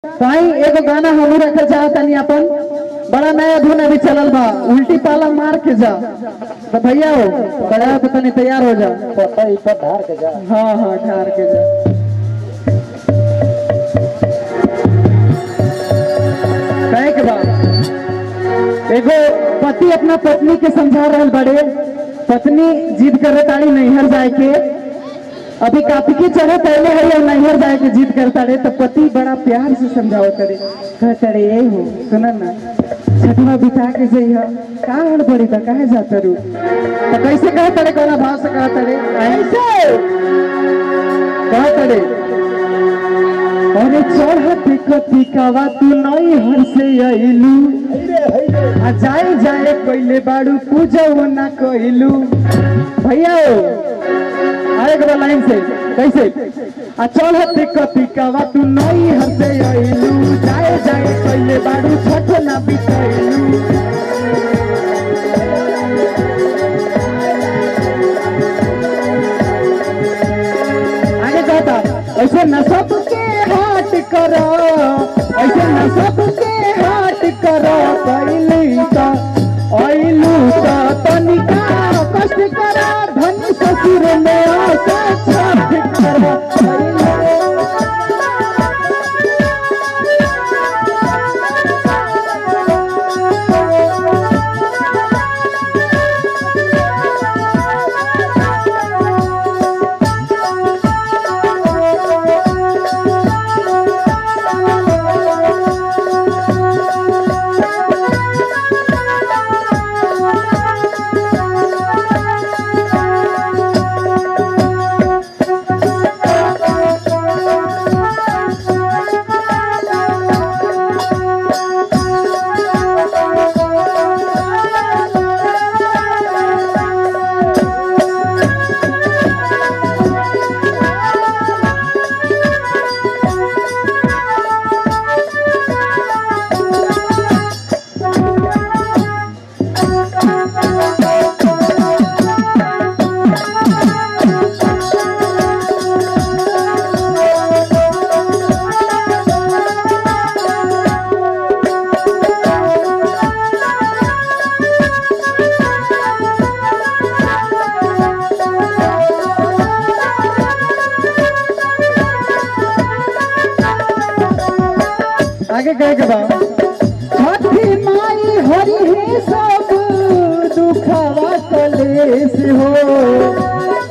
ताई एगो गाना हमू रखे चाहतनी अपन बड़ा नया धुन अभी चलल बा उल्टी पाला मार के जा तो भैया हो बड़ा तो तनी तैयार हो जा पता ही पर धार के जा हाँ हाँ ठार के जा कहे के बाद एगो पति अपना पत्नी के समझा रहल बड़े पत्नी जिद करे ताड़ी नैहर जाए के अभी काफी के चढ़े पहले है और नैहर जाए के जिद करता रहे तो पति बड़ा प्यार से समझाओ करे कहता रे ये हो सुन ना छठवा बिता के जइह का हड़बड़ी बा काहे जाता रू तो कैसे कहता रे कोना भाव से कहता रे ऐसे कहता रे अरे चढ़त कथी कावा तू नई हर से अइलू आ जाए जाए कइले बाड़ू पूजा ना कइलू भैया हो आए के लाइन से कैसे आ चढ़त कथी कावा तू नई हर से अइलू जाए जाए कइले बाड़ू छठ ना बितइलू आगे कहता ऐसे न सबके हाट करो ऐसे न सबके हाट करो कैली तो ऐलू तो तनिका कष्ट करो धन ससुर में आशा छठ करो आगे कहे के बा छठी माई हरि हे सब दुखवा कलेश हो